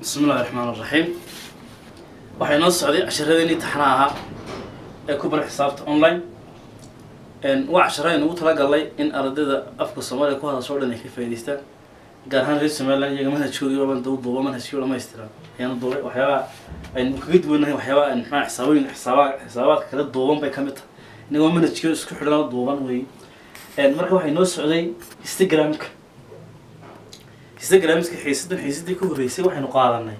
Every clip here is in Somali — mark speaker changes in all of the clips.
Speaker 1: bismi illahi raxmaan raxiim waxaa inoo socday casharadeenii taxnaa ahaa ee ku bara xisaabta online waa cashara aynu ugu talagalnay in ardayda afka soomaaliya ku hadasho o dhan ay ka faa'idaystaan gaar ahaan reer somaliland iyaga manhajkoodii baan daba duuba manhajkii dhamaystiran ayaanu duubay waxyaabaha aynu kaga duwanahay waxyaabaha aynu maxaa xisaabooyin xisaaba xisaabaadka kala duuban bay ka mid tahay inagoo manhajkii isku xidhan duuban wey marka waxaa inoo socday instagramka instagramska xiisadan xiisadii ka horreysay waxaynu qaadanay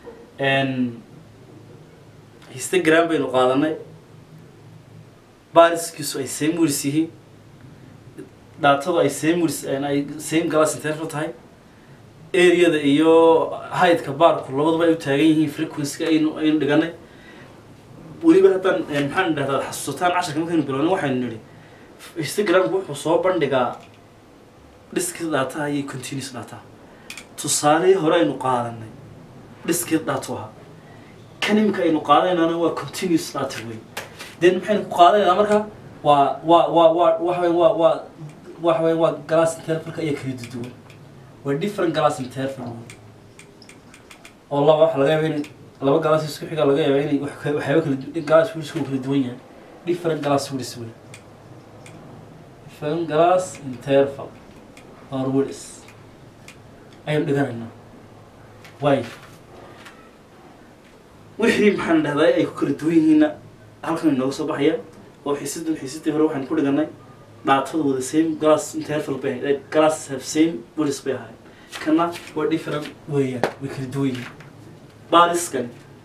Speaker 1: instagram baynu qaadanay bariskiisu ay same words yihiin dhaatadu ay same words ay same glass interval tahay areada iyo heightka baarku labaduba ay u taagan yihiin frequency aynu aynu dhiganay weliba haddaan maxaan dhahdaa xasuusataan casharka markaynu bilownay waxaynu nidhi instagramku wuxuu soo bandhigaa dhiskii dhaataha iyo continuous dhaataha tusaalihii hore aynu qaadanay dhiskii dhaato ahaa kan imika aynu qaadanaynana waa continuous data wey then maxaynu ku qaadanaynaa marka waa waa waa waa waxa weya waa waa waxa weya waa glass intervalka iyo kala duwan waa different glass interval wey oo laba waxa laga yaaba in laba glass isku xiga laga yaaba inay wax ka- waxyaaba kala du- glass wilisku kala duwan yahay different glass wilis wey different glass interval or wilis ayaynu dhiganaynaa waay wixii maxaan dhahday ay ku kala duwan yihiinna halkan inooga soo baxaya oo xiisadan xiisadii hore waxaan ku dhiganay dhaatadu wada same glass interval bay ahayd glass have same wilis bay ahayd kana waa different weeyaan way kala duwan yihiin baariskani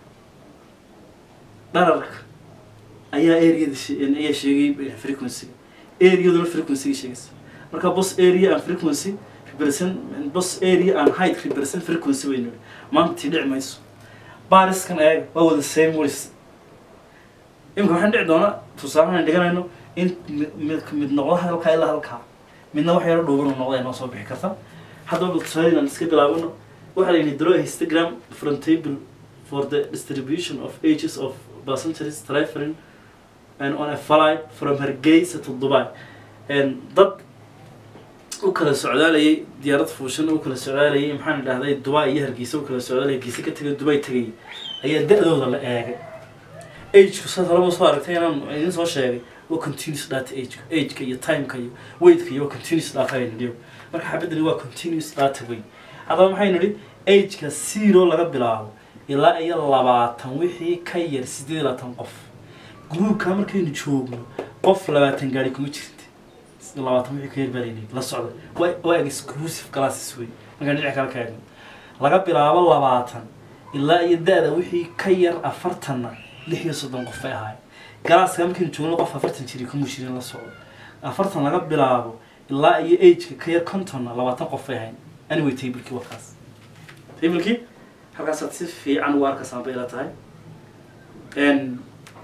Speaker 1: dhararka ayaa areada she- ayaa sheegay frequency areaduna frequency sheegaysa marka bos area and frequency represent bos area and height represent frequency waynu maanta dhici mayso baariskan eega waa wada same words imika waxaan dhici doonaa tusaalahan dhiganayno in mid mid mid noqdo halkaa ilaa halkaa midna wax yaro dhuuban uu noqda ay noo soo bixi karta haddaba bal tusaale aan iska bilaabano waxaa la yidhi draw a histogram from table for the distribution of ages of percentages traveling and on a flight from Hargeysa to Dubai and dad u kala socdaalayay diyaarad fuushan u kala socdaalayay maxaan idhahday Dubai iyo Hargeysa u kala socdaalayay Hargeysa ka tagay Dubai tagay ayaa da'dooda la eegay age-ku saad horeba soo aragtay inaan idin soo sheegay waa continuous data age age-ka iyo time-ka iyo weight-ka iyo waa continuous data aynu nidhi marka xabadani waa continuous data wey haddaba maxaynu nidhi age-ka zero laga bilaabo ilaa iyo labaatan wixii ka yar sideed iyo labaatan qof gruubka markaynu joogno qof labaatan gaari kuma jirta labaatan wixii ka yar baalayni la socda waa waa exclusive classes wey markaan dhinaca kale ka eegno laga bilaabo labaatan ilaa iyo da-da wixii ka yar afartanna lix iyo soddon qof bay ahaay galaaska markaynu joogno qof afartan jiri kuma jirin la socdo afartan laga bilaabo ilaa iyo ageka ka yar contonna labaatan qof bay ahayn anyway tablekii waa kaas tablekii halkaasaad si fiican u arkasaan bay ila tahay n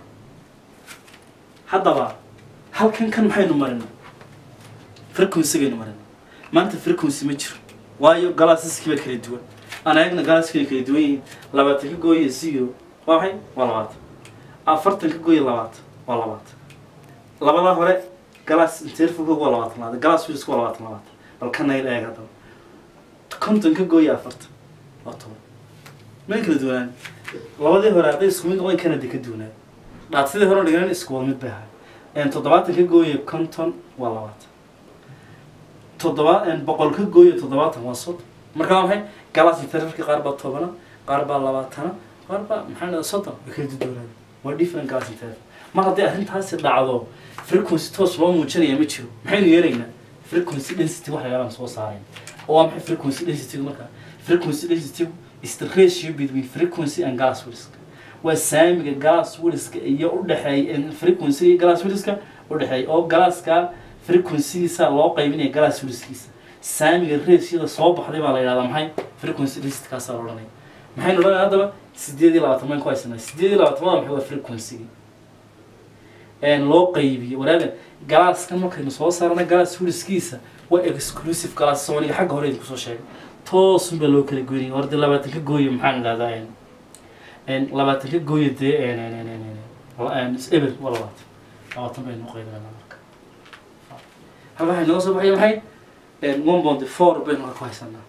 Speaker 1: haddaba halkan kan maxaynu marinay frequency-gaynu marinay maanta frequency ma jiro waayo galaasaskii baa kala duwan aan eegna galaaskii kala duwan yihiin labaatan ka gooya zero waa maxay waa labaatan afartan ka gooya labaatan waa labaatan labadaa hore galaas intervalkooga waa labaatan labaatan galaas wilisku waa labaatan labaatan bal kana il eeg haddaba konton ka gooya afartan waa toban may kala duwanaan labadii hore hadday isku mid noqdeen kana de ka duwanaan dhaatadii hore dhigan isku wada mid bay ahay toddobaatan ka gooya konton waa labaatan toddoba boqol ka gooya toddobaatan waa soddon marka waa maxay galaas intervalka qaar baa tobana qaar baa labaatana qaar baa maxaa dhahdaa soddon way kala duwanaan waa different galaas interval mar haddii arrintaasi dhacdo frequency toos loo muujinaya ma jiro maxaynu yeelaynaa frequency density wax yaalaan soo saarayn oo waa maxay frequency density marka frequency density is the ratio between frequency and gas williska waa saamiga gas williska iyo u dhexeeya frequency iyo gas williska u dhexeeya oo galaaska frequencygiisa loo qaybinaya gas williskiisa saamiga ratioda soo baxday baa la yidhahdaa maxay frequency density kaasaa la odhanaya maxaynu odhanaya haddaba sideed iyo labaatan maan ku haysanaa sideed iyo labaatamada maxay waa frequency-gi loo qaybiyo walaaga galaaskan markaynu soo saarana galaas wiliskiisa waa exclusive galaas soomaliga xagga hore idinku soo sheegay toosun baa loo kala goynaya horda labaatan ka gooyo maxaan idhahdaa labaatan ka gooyo dee eber waa labaatan labaatan baynu qaybinana marka halka waxay nooga soo baxaya maxay one bond four baynu marka ku haysanaa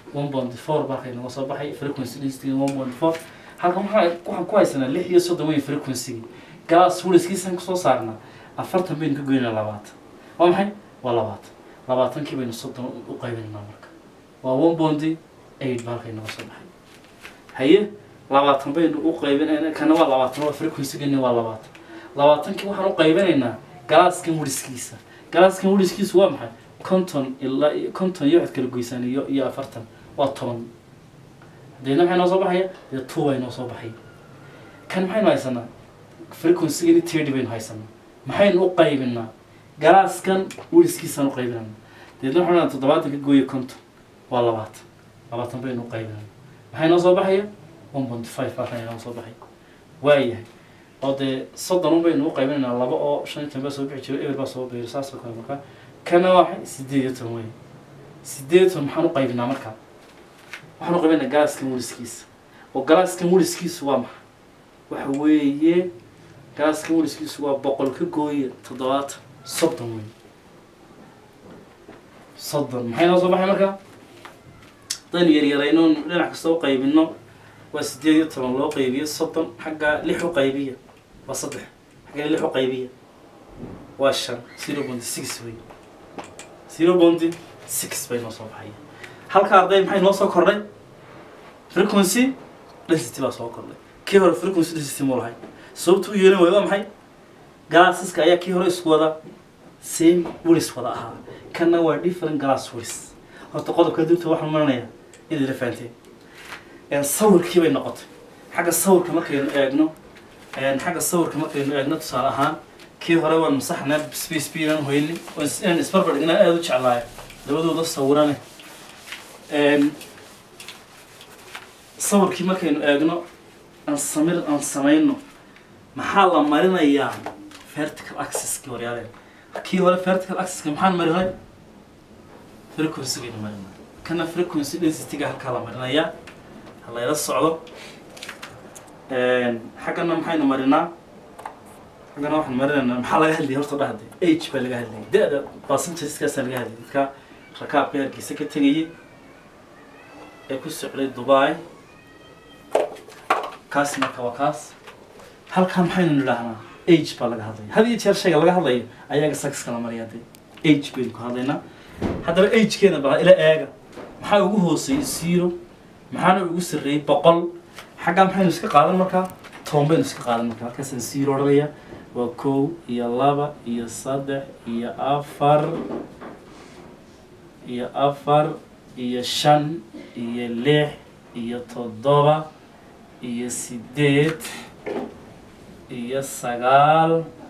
Speaker 1: one point four baa halkay nooga soo baxay frequency density one point four halkan waxaa waxaan ku haysanaa lix iyo soddon weyn frequency galaas weliskiisan kusoo saarnaa afartan baynu ka goynaa labaatan waa maxay waa labaatan labaatankii baynu soddon u qaybinaynaa marka waa one point eight baa halkay nooga soo baxay haye labaatan baynu u qaybin kana waa labaatan waa frequency-gani waa labaatan labaatankii waxaan u qaybinaynaa galaaskan weliskiisa galaaskan weliskiisu waa maxay konton ilaa iyo konton iyo waxaad kala goysaan iyo iyo afartan waa toban hadeena maxay noo soo baxaya dee two bay noo soo baxay kan maxaynu haysanaa frequency-gani thirty baynu haysanaa maxaynu u qaybinaa galaaskan weliskiisaan u qaybinana deedna waxaan odhanaa toddobaatan ka gooyo konton waa labaatan labaatan baynu u qaybinana maxay noo soo baxaya one point five baa kan inoo soo baxay waayahay oo dee soddon un baynu u qaybinaynaa laba oo shan iyo toban baa soo bixi jiro eber baa soo biiro saas oo kale markaa kana waa maxay sideed iyo toban wey sideed iyo toban maxaan u qaybinaa markaa waxaan u qaybinaa galaaskan weliskiisa oo galaaskan weliskiisu waa maxay waxa weeye galaaskan weliskiisu waa boqol ka gooya toddobaatan soddon wey soddon maxay noo soo baxay markaa haddaynu yaryarayno dhinac kasta u qaybino waa sideed iyo toban loo qaybiyo soddon xagga lix u qaybiya waa saddex xagga lix u qaybiya waa shan zero point six wey zero point six bay noo soo baxaya halka arday maxay noo soo kordhay frequency density baa soo kordhay kii hore frequency density muu lahay sababta u yeelan waayo waa maxay galaasiska ayaa kii hore isku wada same wilis wada ahaa kana waa different glass wilis horta qodobka dibta waxaan maranayaa inay la fahanteen sawirkii bay noqotay xagga sawirka markaynu eegno xagga sawirka markaynu eegno tusaale ahaan kii hore waan masaxnaa space b inaan hoyni inaan isbarbar dhignaa aada u jeclaayo labadooda sawirane sawirkii markaynu eegno aan samir aan samayno maxaa la marinayaa vertical axis-kii horyaaleen kii hore vertical axis-ka maxaan marinay frequency-gaynu marinay kana frequency density-ga halkaa la marinayaa halayla socdo xaggana maxaynu marinaa xaggana waxaan marinaynaa maxaa laga hadlayay horta dhahde age baa laga hadlayay da-da percentageskaasa laga hadlayay dadka rakaabka hargeysa ka tegayay ee ku socday dubai kaas marka waa kaas halkaa maxaynu nidhaahnaa age baa laga hadlaya had iyo jeer shayga laga hadlayo ayaga saxka la mariyaa de age baynu ku hadlaynaa haddaba agekeena baa ila eega maxaa ugu hooseeyey zero maxaana ugu sarreeyey boqol xaggaa maxaynu iska qaadan markaa toban baynu iska qaadan markaa halkaasaan zero odhanaya waa kow iyo laba iyo saddex iyo afar iyo afar iyo shan iyo lix iyo toddoba iyo sideed iyo sagaal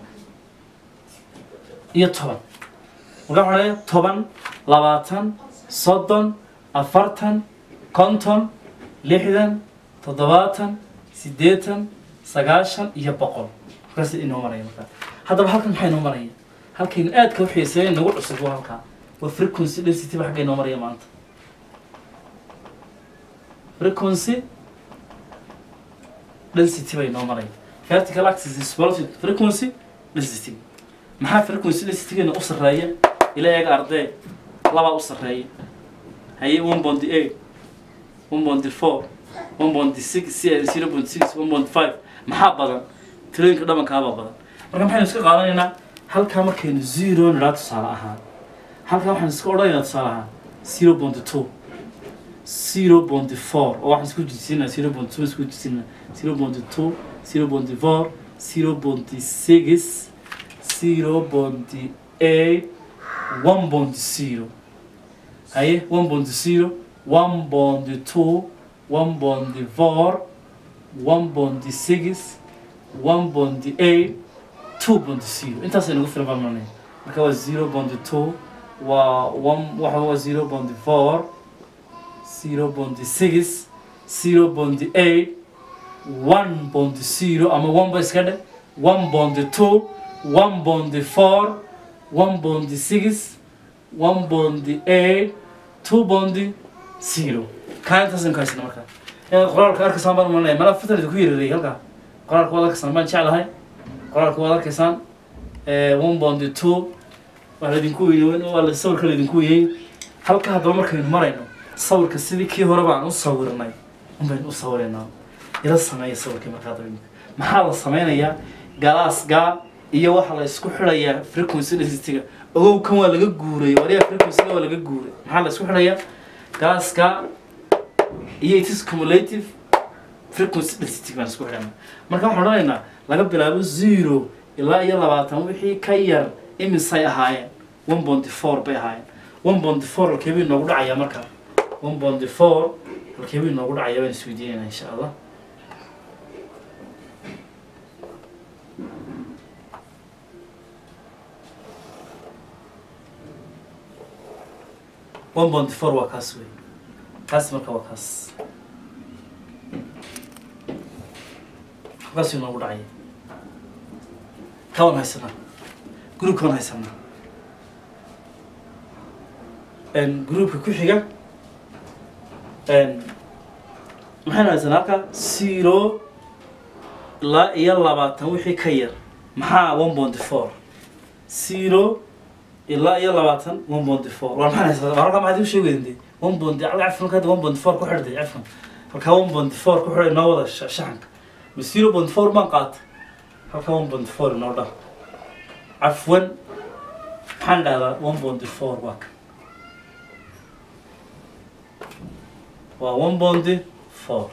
Speaker 1: iyo toban markaa waxaan leeyahay toban labaatan soddon afartan konton lixdan toddobaatan siddeetan sagaashan iyo boqol markaas inoo maraya markaa haddaba halkan maxaa inoo maraya halkaynu aadka u xiiseeya nagu cusub waa halkaa waa frequency density ba xagga inoo maraya maanta frequency density bay inoo maraya vertical axis is velocity frequency density maxaa frequency densitygeena u sarreeya ila eega ardee labaa u sarreeya haye one point eight one point four one point six zero point six one point five maxaa badan tirooyinka dhabankaabaa badan marka maxaynu iska qaadanaynaa halkaa markaynu zero nidhaa tusaale ahaan halkaa waxaan iska odhanaynaa tusaale ahaan zero point two zero point four oo waxaan isku jisinaa zero point two isku jisinaa zero point two zero point four zero point six zero point eight one point zero haye one point zero one point two one point four one point six one point eight two point zero intaas aynu ugu filan baan maranaya marka waa zero point two waa one waxa waa zero point four zero point six zero point eight one point zero ama one ba iska dhe one point two one point four one point six one point eight two point zero kaa intaasaynu ka haysana markaa inaad qoraalka arkaysaan baan maranaya malaa fitan idinku yareerayay halkaa qoraalka waad arkaysaan baan jeclahay qoraalka waad arkaysaan one point two waa laydinku weyne waa la sawirka laydinku weyney halka haddaba markaynu marayno sawirka sidii kii hore baan u sawirnay unbaynu u sawiraynaa ila sameeya sawirkii markaa dambe maxaa la sameynayaa galaasga iyo waxaa la isku xidhayaa frequency density-ga ogow kan waa laga guuray wariya frequency-ga waa laga guuray maxaa la isku xidhayaa galaaska iyo it is cumulative frequency density baan isku xidhanaa marka waxaan odhanaynaa laga bilaabo zero ilaa iyo labaatan wixii ka yar imisay ahaayeen one bonty four bay ahaayeen one bonty four halkeebay noogu dhacayaa marka one bonty four halkeebay noogu dhacayaa baan isweydiinaynaa insha allah one bonty four waa kaas wey kaas marka waa kaas halkaasuu noogu dhacaya kawan haysanaa groupkaan haysanaa groupka ku xiga maxaynu haysanaa halka zero ilaa iyo labaatan wixii ka yar maxaa one bonty four zero ilaa iyo labaatan one bonty four waa maxaan haysanaa waa halkaa maxaad u sheegayden de one bonty cafan hadda one bonty four ku xidhday cafan halkaa one bonty four ku xidhay noo wada shaxanka ma zero bonty four baan qaatay halkaa one bonty four inoo dhan cafwan maxaan dhahdaa one bonty four waa kan waa one bonty four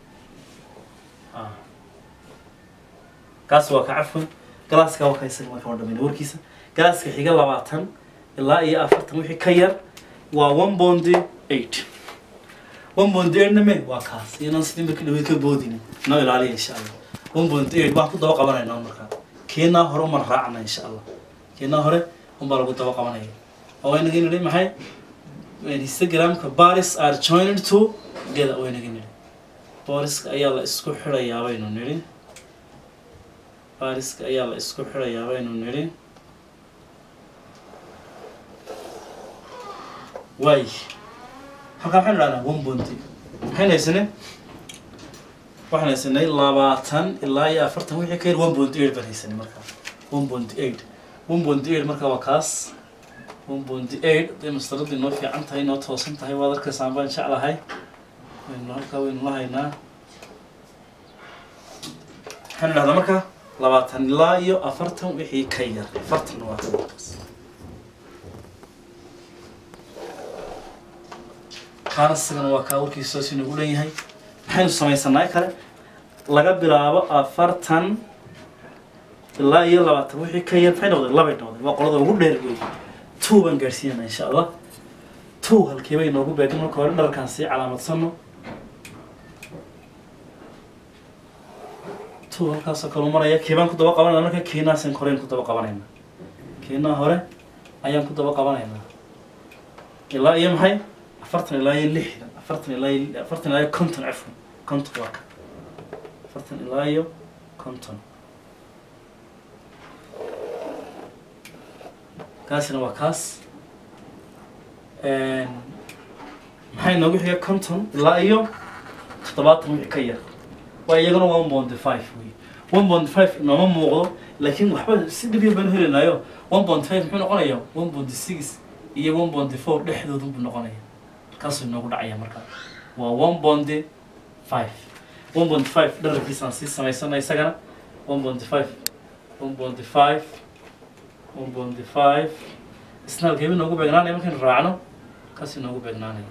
Speaker 1: kaas waa ka cafwan galaaska waa ka isaga marka waa dhamayna warkiisa galaaska xiga labaatan ilaa iyo afartan wixii ka yar waa one bonty eight one bonty eight name waa kaas inaan sidii markii dhaweyd ka boodina noo ilaaliya insha allah one bonty eight waan ku daba qabanaynaa markaa keenaa hore uman raacna insha allah keenaa hore unbaa lagu daba qabanaya oo inaga nidhi maxay instagramka baris are joined to together oo inaga nidhi booriska ayaa la isku xidhayaa baynu nidhi baariska ayaa la isku xidhayaa baynu nidhi waay halkaa maxaynu dhahnaa one bonty maxaynu haysanay waxaan haysanay labaatan ilaa iyo afartan wixii ka yar one bonty eight baan haysanay markaa one bonty eight one bonty eight markaa waa kaas one bonty eight hadday mastaradii noo fiican tahay noo toosan tahay waad arkaysaan baan jeclahay waynu halkaa waynu la haynaa waxaynu dhahdaa markaa labaatan ilaa iyo afartan wixii ka yar afartan waa kan markaas kaana sigana waa kaa warkiisa soos inagu leeyahay maxaynu samaysanaa kale laga bilaabo afartan ilaa iyo labaatan wixii ka yar maxay noqdeen labay noqdeen waa qolada ugu dheer wey two baan gaadhsiinana insha allah two halkii bay noogu beegan marka hore dharkaan sii calaamadsano two halkaasoo kale maraya kiibaan ku daba qabanayna marka kiinaasan koreyn ku daba qabanayna kiinaa hore ayaan ku daba qabanaynaa ilaa iyo maxay afartan ilaa iyo lixdan afartan ilaa iyo afartan ilaa iyo konton cafwan konton waa ka afartan ilaa iyo konton kaasina waa kaas maxay noogu xiga konton ilaa iyo toddobaatan wixii ka yar waa iyagana one bonty five wey one bonty five nooma muuqdo laakiin waxba si dhib yar baan helinaayo one bonty five muxuu noqonayaa one bonty six iyo one bonty four dhexdoodu buu noqonaya kaasuu noogu dhacaya markaa waa one bonty five one bonty five dhararkiisaan sii samaysana isagana one bonty five one bonty five one bonty five isna halkeebi noogu beegnaanaya markaynu raacno kaasuu noogu beegnaanaya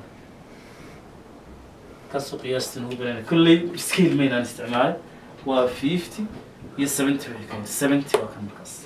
Speaker 1: kaasuu qiyaastii noogu beegnaanaya kolley scale maynaan isticmaalay waa fifty iyo seventy wixii ka seventy waa kan markaas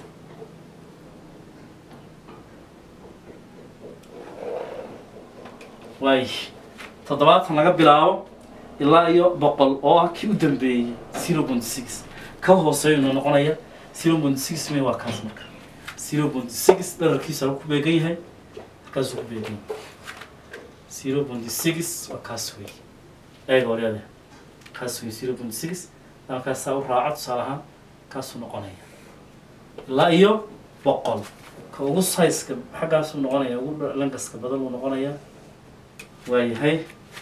Speaker 1: waay toddobaatan laga bilaabo ilaa iyo boqol oo ah kii u dambeeyey zero point six ka hooseeyuna noqonaya zero point six may waa kaas marka zero point six dhararkiisa ku beegan yahay halkaasuu ku beegan yahay zero point six waa kaas wey eega oryade kaas wey zero point six halkaasaa u raaco tusaale ahaan kaasuu noqonaya ilaa iyo boqol ka ugu sayska xaggaasuu noqonaya ugu langaska badan uu noqonaya waayahay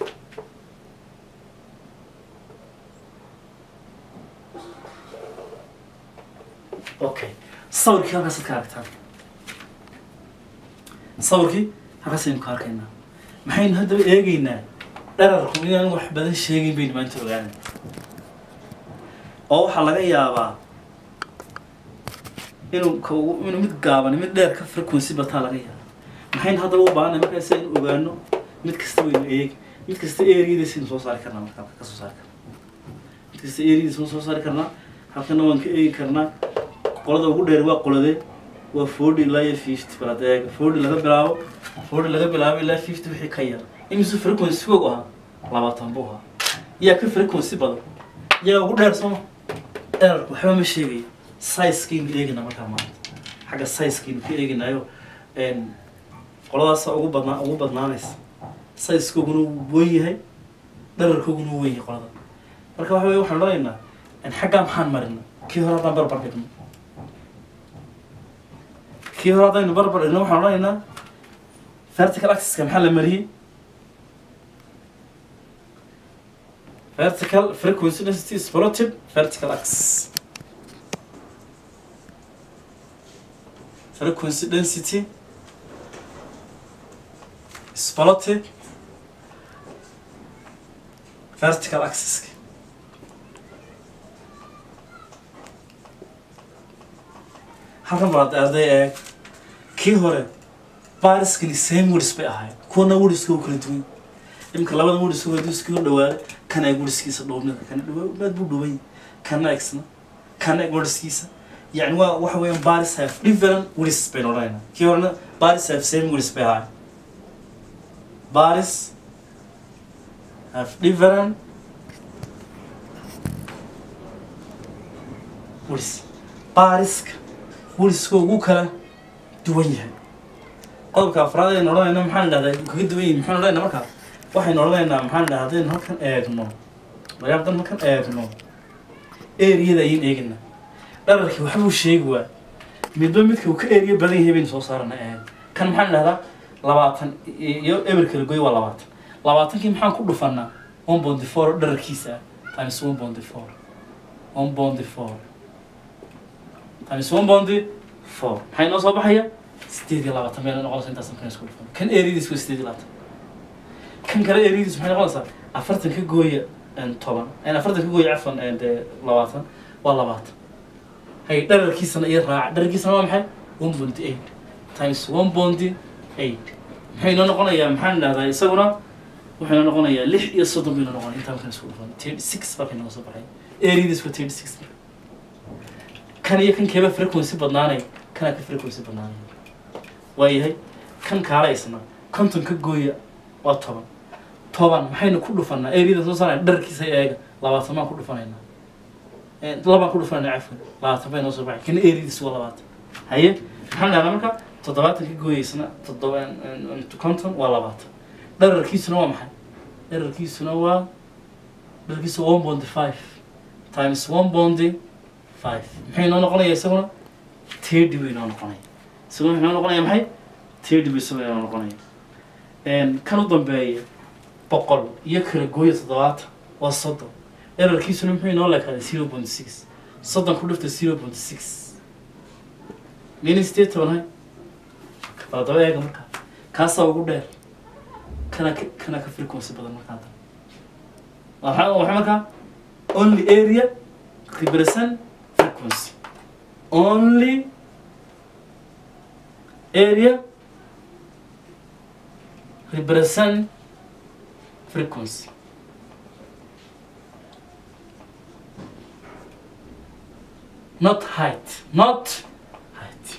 Speaker 1: okay sawirkii halkaasaad ka aragtaan sawirkii halkaasaynu ka arkaynaa maxaynu haddaba eegaynaa dherarku inaan wax badan sheegayn baynu maanta ogaana oo waxaa laga yaabaa inuu ka inuu mid gaaban mid dheer ka frequency bataa laga yaaba maxaynu haddaba u baahanay markaas aynu ogaano mid kasta waynu eegi mid kasta eriyadiisaynu soo saari karnaa markaa ka soo saari karnaa mid kasta eriyadiisa ma soo saari karnaa halkana waan ka eegi karnaa qolada ugu dheer waa qoladee waa forty ilaa iyo fifty balaad eega forty laga bilaabo forty laga bilaabo ilaa fifty wixii ka yar imise frequency fog ahaa labaatan buu ahaa yaa ka frequency badan yaa ugu dheer sooma dherarku waxba ma sheegayo sizekaynu eegina markaa maanta xagga sizekaynu ka eeginayo qoladaasa ugu badnaa ugu badnaanaysa sizekooguna wuu wen yahay dherarkooguna wuu wen yahay qolada marka waxa weye waxaan odhanaynaa xaggaa maxaan marina kii hore haddaan barbar dhigno kii hore haddaynu barbar dhigno waxaan odhanaynaa vertical axis-ka maxaa la mariyey vertical frequency density is plotted vertical axis frequency density is plotted vertical axis halkan baad arday eeg kii hore bariskani same wordis bay ahayd kuwana wordska u kala duwan imika labada wordska waa iskuu dhawaaday kana eeg wordskiisa dhoobnida kana dhawaad buu dhuwan kana egsna kana eeg wordskiisa yani waa waxa weeyaan baris have different words baynu odhanaynaa kii horena baris have same words bay ahayd baris have different words bariska wuriska ugu kala duwan yahay qodobka afraad aynu odhanayna maxaan dhahdaa kaga duwan yihin maxaan odhanayna markaa waxaynu odhanaynaa maxaan dhahaa haddaynu halkan eegno magaa haddaan halkan eegno eriyada ayaynu eegina dhararkii waxbuu sheegi waa midba midka uu ka eriya badan yahay baynu soo saarana eeg kan maxaan dhahdaa labaatan iyo eber kala goy waa labaatan labaatankii maxaan ku dhufanaa one bondi four dhararkiisa ah times one bondi four one bondi four times one bondi four maxay noo soo baxaya sideed iyo labaatan meel noqonaysa intaas kan isku dhufan kan eriyadiis waa sideed iyo labaatan kan kale eriyadiis maxay noqonaysaa afartan ka gooya toban afartan ka gooya cafan dee labaatan waa labaatan hay dhararkiisana iyo raaca dhararkiisana waa maxay one bondi eight times one bondi eight maxay noo noqonayaa maxaan dhahdaa isaguna wuxuu noo noqonayaa lix iyo soddon bay noo noqonaya intaan kan isku dhufan thirty six baa kay nooga soo baxay eriyadiis waa thirty six kan iyo kan keeba frequency badnaanay kanaa ka frequency badnaanay waayahay kan kaala isna konton ka gooya waa toban toban maxaynu ku dhufanaa eriyada soo saaraya dharkiisa eega labaatan baan ku dhufanaynaa labaan ku dhufanayna cafwan labaatan bay noo soo baxay kana eriyadiis waa labaatan haye maxaan dhahnaa marka toddobaatan ka gooyaysna toddoba konton waa labaatan dhararkiisuna waa maxay dhararkiisuna waa dhararkiisu one bondi five times one bondi five maxay noo noqonaya isaguna tirdy bay noo noqonaya isaguna maxay noo noqonaya maxay tirdy bay isaguna noo noqonaya kan u dambeeya boqol iyo kala gooya toddobaatan waa soddon erarkiisuna muxuu inoo leekaaday zero point six soddon ku dhifta zero point six miyayna sideed toban hay baladaba eega markaa kaasaa ugu dheer kana ka kana ka frequency badan markaa dan waxaa waxaa markaa only area represent frequency only area represent frequency not height not height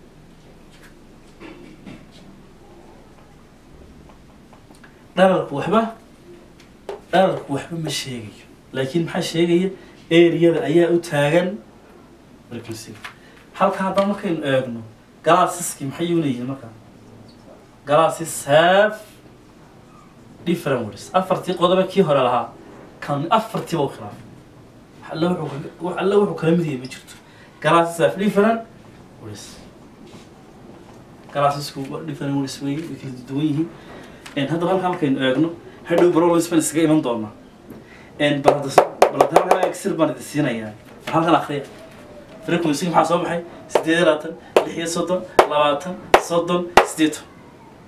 Speaker 1: dhararku waxba dhararku waxba ma sheegayo laakiin maxaa sheegaya eriyada ayaa u taagan frequency halka haddaan markaynu eegno galaasiskii maxay una yihiin markaa galaasis have different words afartii qodoba kii hore lahaa kan afartiiba u khilaafay alle wuxuu ka- alle wuxuu kala mid yahay ma jirto galaasis have different words galaasisku waa different words wey way kala duwan yihiin En hadda halka halkaynu eegno hadhow barolins baan iskaga iman doonaa En bal hadda bal hadda halkan exir baan idin siinayaa bal halkan akhriya frequency maxaa soo baxay sideed iyo labaatan lix iyo soddon labaatan soddon sideetan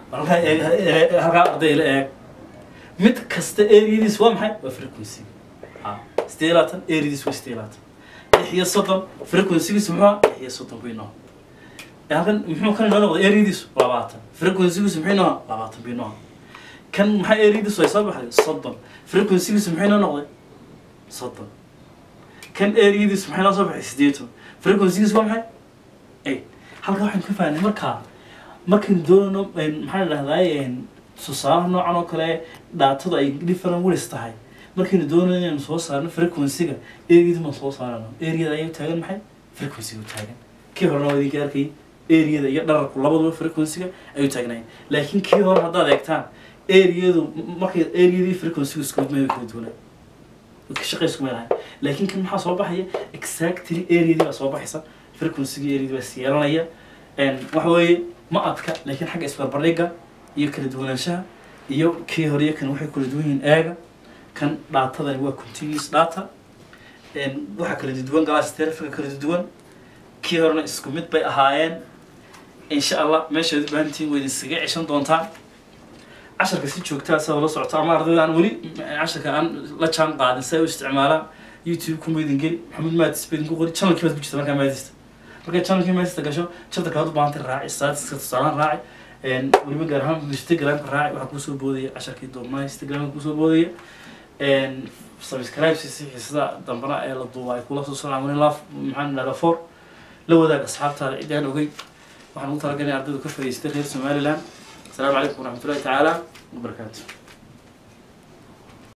Speaker 1: halkaa eeg ee- halkaa arday la eeg mid kasta eriyadiis waa maxay waa frequency ha sidee laatan eriyadiis waa sidee laatan lix iyo soddon frequencygiis muxuu ahaa lix iyo soddon bay noo halkan muxuu kan inoo noqday eriyadiisu labaatan frequencygiisu muxuu inoo ahaa labaatan bay noo ahaa kan maxaa eriyadiisu ay soo baxday soddon frequencygiisu muxuu inoo noqday soddon kan eriyadiisu maxay noo soo baxay sideetan frequencygiisu waa maxay eight halkaa waxaynu ka fahnay markaa markaynu doonayno maxaa la dhahdaa tusaalaha noocan oo kale dhaatadu ay different words tahay markaynu doonayno inaynu soo saarno frequency-ga eriyada ma soo saarano eriyada ayay taagan maxay frequency-ga u taagan kii horena waa idinka arkay eriyada iyo dhararku labaduba frequency-ga ayuu taagnaayeen laakiin kii hore haddaad eegtaan eriyadu markay eriyadii frequency-gu isku mid kala duwanaa ka shaqaysku meel ahay laakiin kan maxaa soo baxaya exactly areadii baa soo baxaysa frequency-ga areadii baa syeelanaya waxa weeye ma adka laakiin xagga isbarbardhigga iyo kala duwanaanshaha iyo kii hore iyo kan waxay kala duwan yihiin eega kan dhaatadani waa continuous data waxaa kala duwan galaas telefonka kala duwan kii horena isku mid bay ahaayeen insha allah meeshaad u baahantihiin wayd iskaga ceshan doontaan casharka si joogtaa saa la socota ama ardayda aan weli casharka aan la jaan qaadin si ay u isticmaalaan youtube kuma idin geli maxamed maadis ba idinku qori channelkii baad ku jirta markaa maadista markay channelkii maadista gasho chapter kaad u baahantay raaci statiska tusaalaan raaci weliba gaar ahaan instagramka raaci waxaa kusoo boodaya casharkii doobnaa instagramka kusoo boodaya subscribe si xiisada dambana ee la duuba ay kula soo socdaan wani laf maxaan dhahdaa for la wadaag asxaabtaada cidaan ogey waxaan ugu talagalay ardaydu ka fadhiistay reer somaliland السلام عليكم ورحمة الله تعالى وبركاته